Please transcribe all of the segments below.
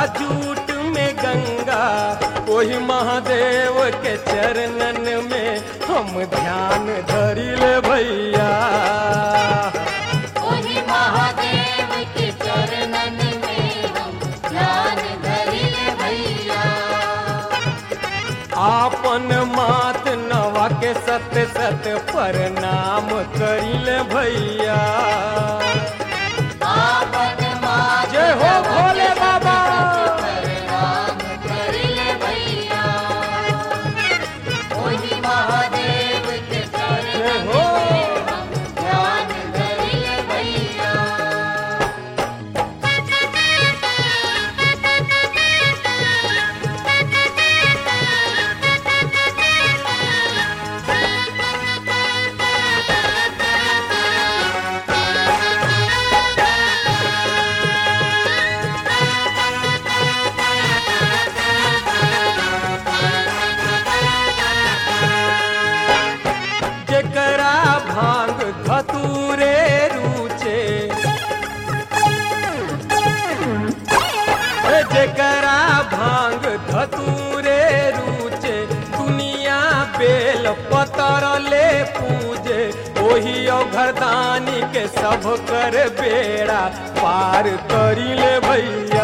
jute में गंगा वही महादेव के चरणन में हम ध्यान धरिल भैया ओहि महादेव के चरणन में हम ध्यान धरिले भैया आपन मात नवा के सत सत प्रणाम करिल भैया आपन माँ जय हो भोले बाबा प्रणाम करिले भैया ओहि महादेव के चरणन जय हो में हम ध्यान धरिले भैया जेकरा भांग धतूरे रुचे ए जेकरा भांग धतूरे रुचे दुनिया बेल पतर ले पूजे ओही अवघरदानी के सब कर बेड़ा पार करिले भैया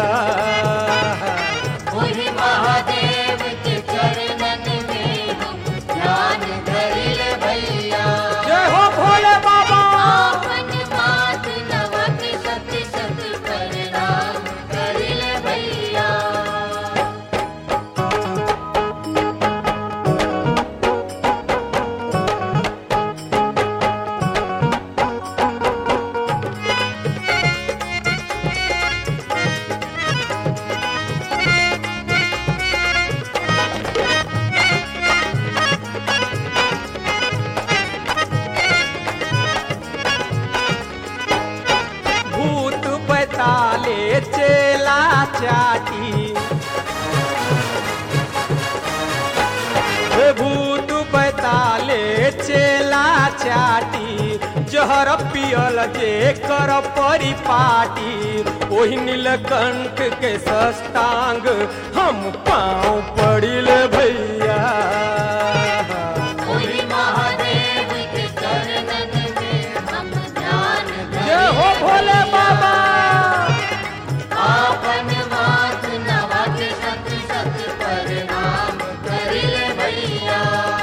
ओहि महादेव के चरणन में हम ध्यान धरिले भैया जय हो भोले बाबा आपन मात नवा के सत सत प्रणाम करिले भैया भूत बैताले चेला चाटी हे भूत बैताले चेला चाटी जहर पियल जे कर परिपाटी ओहि नीलकंठ के सस्तांग हम पाँव पड़िल भैया ओहि महादेव के चरणन में हम ध्यान जय हो भोले बाबा आपन मात नवा के सत सत प्रणाम करिले भैया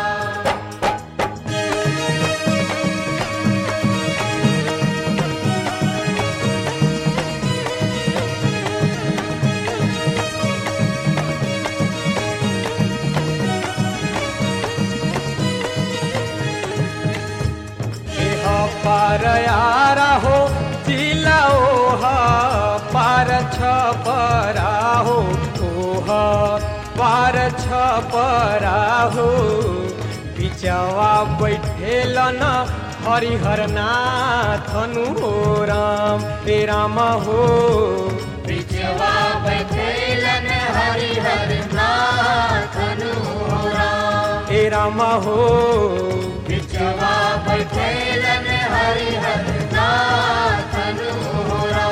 एह पार यारा हो जिला ओह पार छपरा हो ओह पार छपरा हो बिचवा बैठेल न हरिहर नाथनु हो राम हे राम हो बिचवा बैठेलन हरिहर नाथ अनुरा हे राम हो बिचवा बैठेलन हरिहर नाथ अनुरा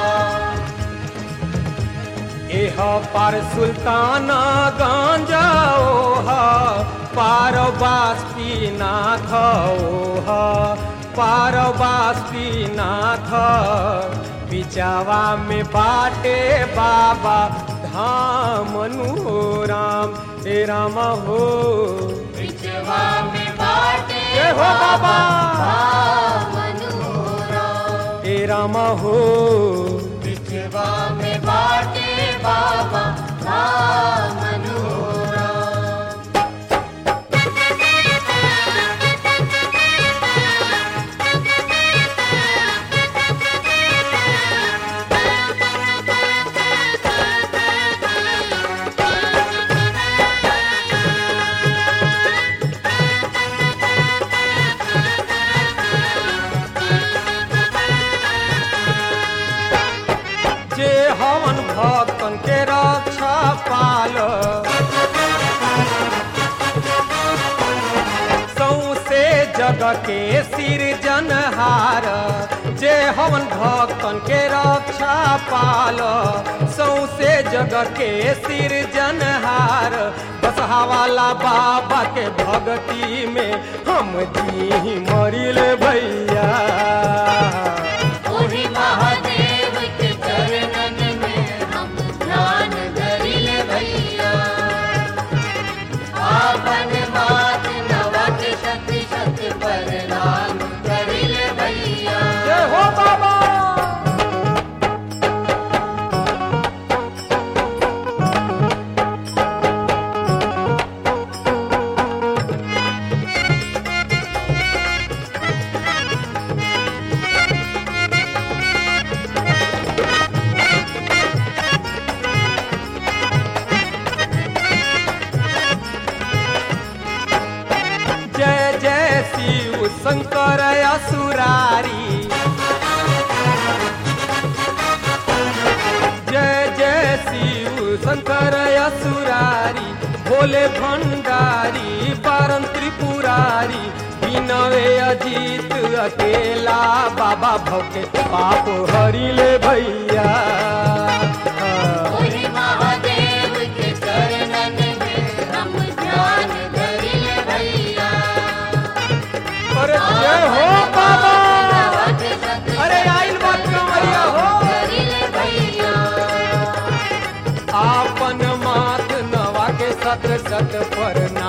एह पार सुल्तान गांजा ओह पार बास्पीनाथ ओह पार बास्पीनाथ बिचावा में बाटे बाबा धाम नु राम हे राम हो बिचवा में बाटे जय हो बाबा मनोरा हे राम हो बिचवा में बाटे बाबा मनोरा जे हवन भक्तन के रक्षा पाल सौसे जग के सिरजनहार जे हवन भक्तन के रक्षा पाल सौसे जग के सिर जनहार बसहा वाला बाबा के भक्ति में हम जी मरिल भैया ओहि महादेव के चरणन में हम ध्यान धरिल भैया आपन मात नवक शक्ति शक्ति प्रणाम करिल भैया जय हो बाबा जय जय शिव शंकर असुरारी जय जय शिव शंकर असुरारी भोले भंडारी पारन त्रिपुरारी बिनवे अजीत अकेला बाबा भौके पाप हरिले भैया ओहि महादेव के चरणन में हम ध्यान धरिल भैया अरे जय हो बाबा नवक शक्ति अरे आइल बात कमरिया हो करिल भैया आपन मात नवा के सत सत पर